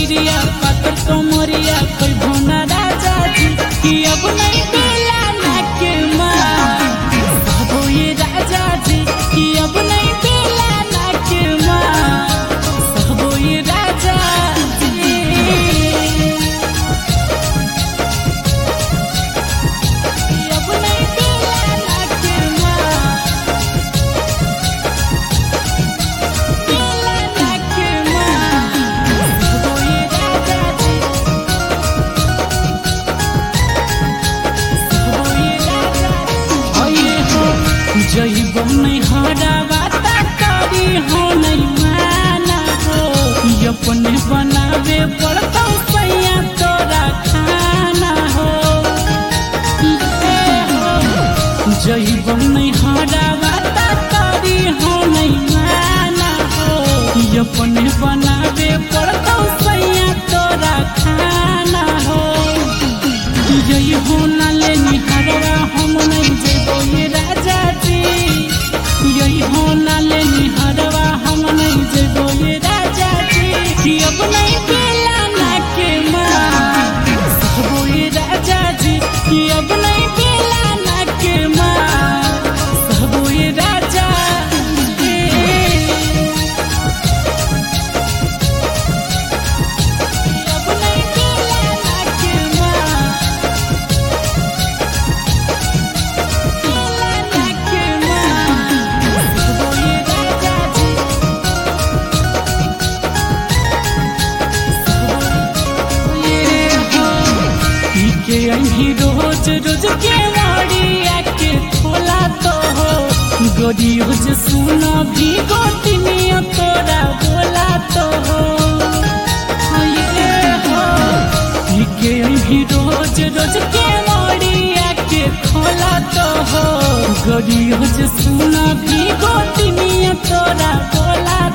शरीरिया पाकर कमरिया कोई भोना राजा जी कि अब नहीं बेला ना के माँ सबो ये राजा जी कि अब नहीं बेला ना के माँ सबो ये राजा जी अब नहीं बेला ना के माँ बेला ना के माँ सबो ये राजा जी सबो ये राजा जी अये हो जइबो नहीं हरावा तारी हो नहीं माना हो ई अपने बनावे पड़ता सैया तोरा खाना हो जइबन नहीं हरावा तारी हो नहीं माना हो ई अपने बनावे पड़ता सैया तोरा खाना हो जई हो ना ले निहरवा हम नहीं जेबो ये राजा जी यही हो ना ले निहरवा हम नहीं जेबो ये राजा जी कि अब नहीं बेला ना के माँ सबो ये राजा जी कि अब नहीं बेला ना के माँ सबो ये राजा जी अब नहीं बेला ना के माँ बेला ना के माँ सबो ये राजा जी सबो ये हो पी के अही रोज रोज के वाड़िया के खोला तो हो गोरी रोज सुना भी गोटिनिया तोरा बोला तो हो ये हो पी के अही रोज रोज के वाड़िया के खोला तो हो गोरी रोज सुना भी गोटिनिया तोरा बोला